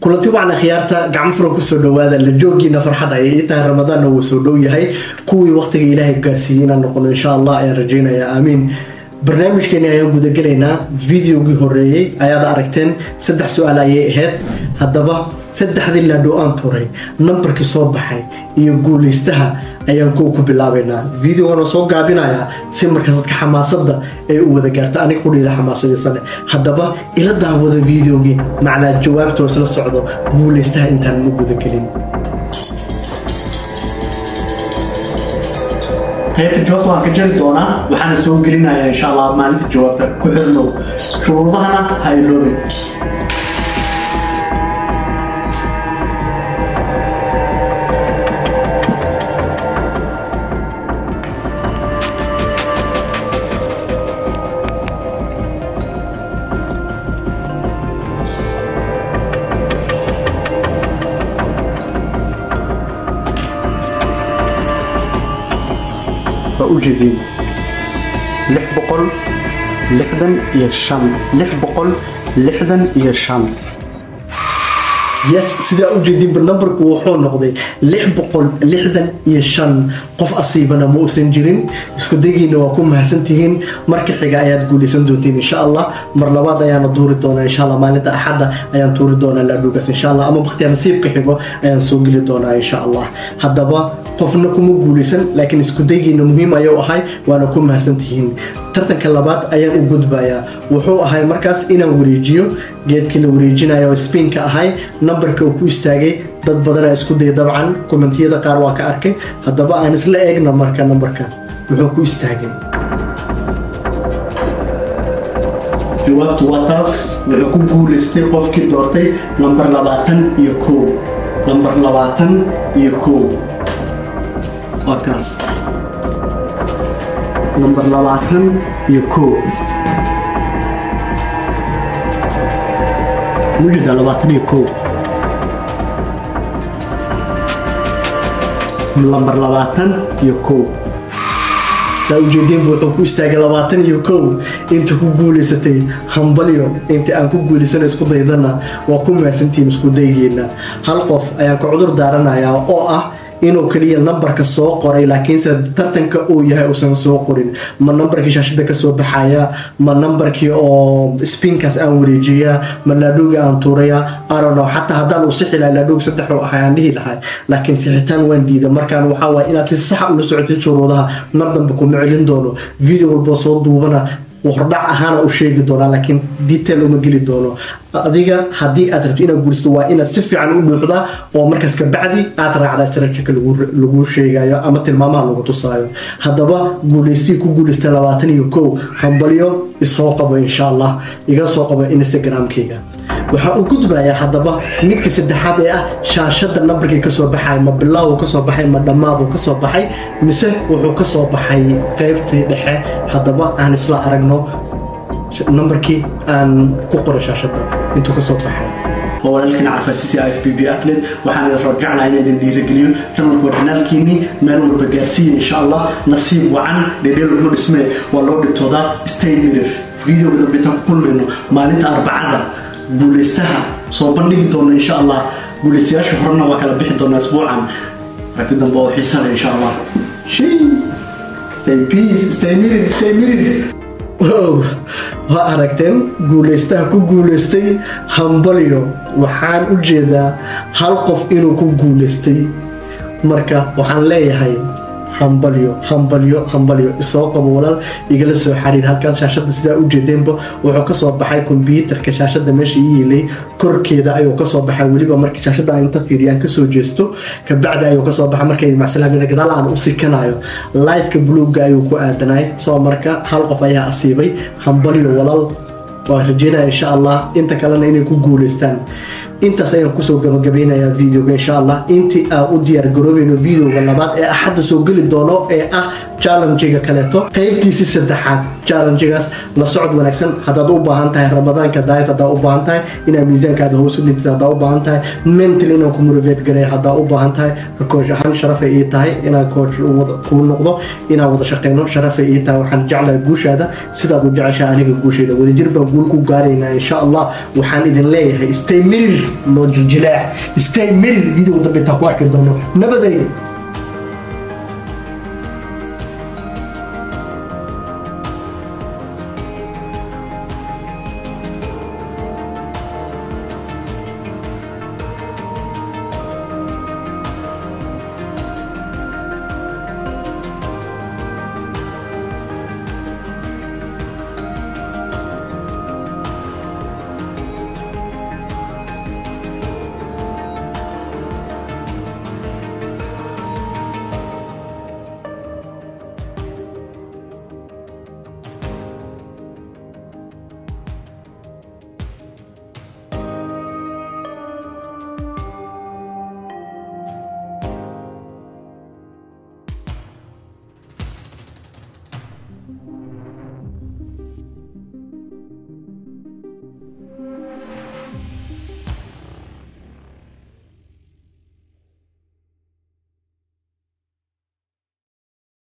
kulanti wacna khiyaarta gacmo furan kusoo dhawaada la joogiina farxad ayay ii tahay ramadaanna wuu soo dhow yahay kuwii waqtiga ilaahay gaarsiiyey inaan noqono insha allah ayaan rajaynayaa aamiin barnaamijkeeni ayaan gudagelaynaa videogii horeeyey ayaad aragteen saddex su-aal ayay ahayd haddaba saddexdii laadhow aan turay nambarkii soo baxay iyo guulaystaha ayaan kuwa ku bilaabaynaa videogana soo gaabinayaa si markaas dadka xamaasada ay u wada gaarta aniga kudhiida xamaasadisane haddaba ila daawada videogii macnaa jawaabtoo isla socdo guulaystaha intaan ma gudagelin qaybta jawaabta waan ka jari doonaa waxaana soo gelinayaa insha allah maalinta jawaabta ku xirnow shuruudahana ha iloobin waa ujeediin lix boqol lixdan iyo shan lix boqol lixdan iyo shan yes sidaa ujeediinba nambarku wuxuu noqday lix boqol lixdan iyo shan qof asiibana ma uusan jirin isku dagiina waa ku mahadsantihiin marka xiga ayaad guulaysan doontiin insha allah mar labaad ayaana duuri doonaa insha allah maalinta axadda ayaan tuuri doonaa laadhugaas insha allah ama baktiya nasiibka xigo ayaan soo geli doonaa insha allah haddaba qofna kuma guulaysan laakiin isku daygiina muhiim ayuu ahay waana ku mahadsantihiin tartanka labaad ayaan u gudbayaa wuxuu ahay markaas inaan wareejiyo geedkii la wareejinayo oo spiinka ahay nambarka uu ku istaagay dad badanaa isku daya dabcan kommentiyada qaar waa ka arkay haddaba aan isla eegna marka nambarka muxuu ku istaagay jawaabtu waa taas wuxuu ku guulaystay qofkii doortay lambar labaatan iyo kow lambar labaatan iyo kow waa kaas lambar labaatan iyo kow mujida labaatan iyo kow lambar labaatan iyo kow saa ujeediinba wuxuu ku istaagay labaatan iyo kow inta ku guulaysatay hambalyo inta aan ku guulaysano isku daydana waa ku mahadsantihiin isku daygeena hal qof ayaan ka cudur daaranayaa oo ah inuu keliya nambarka soo qoray laakiinse tartanka uu yahay uusan soo qorin ma nambarkii shaashada kasoo baxaya ma nambarkii oo spiinkaas aan wareejiya ma laadhowga aan tuuraya arono xataa haddaan uu sixi lahay laadhowg saddex u ahay aan dhihi lahay laakiin sixitaan waan diida markaan waxaa waaya inaad si saxa ula socotay shuruudaha mar dambe kuma celin doono video walboo soo duubana hordhac ahaana u sheegi doonaa laakiin detail uma geli doono adiga haddii aad rabto inaad guursato waa inaad si fiican u dhuuxdaa oo markaas kabacdi aad raacdaa sharajika lagu sheegayo ama tilmaamaha lagu tusaayo haddaba guulaystii ku guulaystay labaatan iyo kow hambalyo isoo qabo insha allah iga soo qabo instagramkayga waxaa u gudbayaa haddaba midka saddexaad ee ah shaashada nambarkii kasoo baxay ma bilaawu kasoo baxay ma dhammaadu kasoo baxay mise wuxuu kasoo baxay qaybtii dhexe haddaba aan isla aragno nambarkii aan ku qoray shaashada intuu kasoo baxay walaalkiin carfaasisi i f b b atlet waxaan idin rajacnaa in idin dhiirigeliyo janalku waa janaalkiinii meel walba gaarsiiya insha allah nasiib wacan dhedheel lagu dhismee waa loo dhibtoodaa stay mirir videoga dambe intaan ku kulmayno maalinta arbacada guulaystaha soo bandhigi doono insha allah guulaystayaasha horena waa kala bixi doonaa isbuucan aragti dambe oo xiisale insha allah stay peace stay mirir stay mirir wow waa aragteen guulaystaha ku guulaystay hambalyo waxaan u jeedaa hal qof inuu ku guulaystay marka waxaan leeyahay hambalyo hambalyo hambalyo isoo qabo walaal igala soo xariir halkaas shaashada sidaa u jeedeenba wuxuu kasoo baxay kombyuutarka shaashada meesha ii yeelay korkeeda ayuu kasoo baxay weliba marka shaashada inta fiiriyaan kasoo jeesto kabacdi ayuu kasoo baxay markay macsalaamin gadaal aan u sikanayo lightka buluugga ayuu ku aadanay soo marka hal qof ayaa asiibay hambalyo walaal waa rajeynaya insha allah inta kalena inay ku guulaystaan intaas ayaan kusoo gabagabeynayaa videoga insha allah intii aan u diyaar garoobayno videoga labaad ee axadda soo geli doono ee ah challengiga kaleeto qaybtiisi saddexaad challengigaas la socod wanaagsan haddaad u baahan tahay ramadaanka daayad haddaa u baahan tahay inaad miisaankaada hoos u dhintid haddaa u baahan tahay mental inaan ku motivate gareeyo haddaa u baahan tahay koosh ahaan sharafay ii tahay inaan koosh kuu noqdo inaan wada shaqeyno sharafay ii tahay waxaan jeclahay guushaada sidaad u jeceshahay aniga guushayda wadajir baan guul ku gaaraynaa insha allah waxaan idin leeyahay stay mirir loo jiljilaac stay merir video dambe intaan ku arki doono nabaday